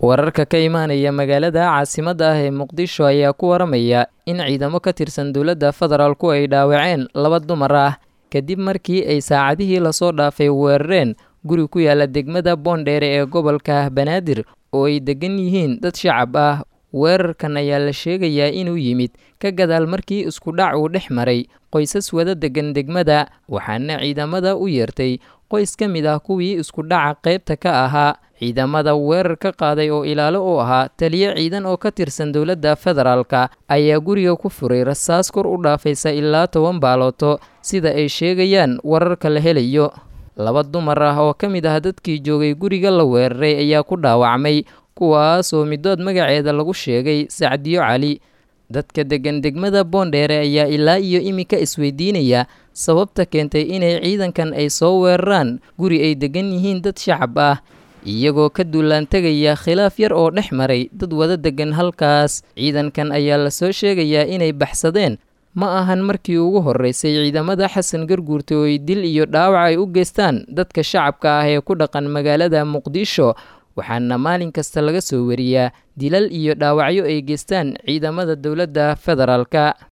wararka ka imaanaya magaalada caasimadda ah ee muqdisho ayaa ku waramaya in ciidamo ka tirsan dowladda federaalku ay dhaawaceen laba dumar ah kadib markii ay saacadihii lasoo dhaafay weerareen guri ku yaala degmada boondheere ee gobolka banaadir oo ay degan yihiin dad shacab ah weerarkan ayaa la sheegayaa inuu yimid ka gadaal markii isku dhac uu dhex maray qoysas wada degan degmada waxaana ciidamada u yeertay qoys ka mid ah kuwii isku dhaca qaybta ka ahaa ciidamada weerar ka qaaday oo ilaalo u ahaa taliyo ciidan oo ka tirsan dowladda federaalka ayaa guriga ku furay rasaas kor u dhaafaysa ilaa toban baalooto sida ay sheegayaan wararka la helayo laba dumar ah oo ka mid ah dadkii joogay guriga la weeraray ayaa ku dhaawacmay kuwaas oo midood magaceeda lagu sheegay sacdiyo cali dadka degan degmada boondheere ayaa ilaa iyo iminka isweydiinaya sababta keentay inay ciidankan ay soo weeraraan guri ay degan yihiin dad shacab ah iyagoo ka duulaan tegaya khilaaf yar oo dhex maray dad wada degan halkaas ciidankan ayaa lasoo sheegayaa inay baxsadeen ma ahan markii ugu horreysay ciidamada xasan garguurta oo ay dil iyo dhaawac ay u geystaan dadka shacabka ah ee ku dhaqan magaalada muqdisho waxaana maalin kasta laga soo wariyaa dilal iyo dhaawacyo ay geystaan ciidamada dowladda federaalka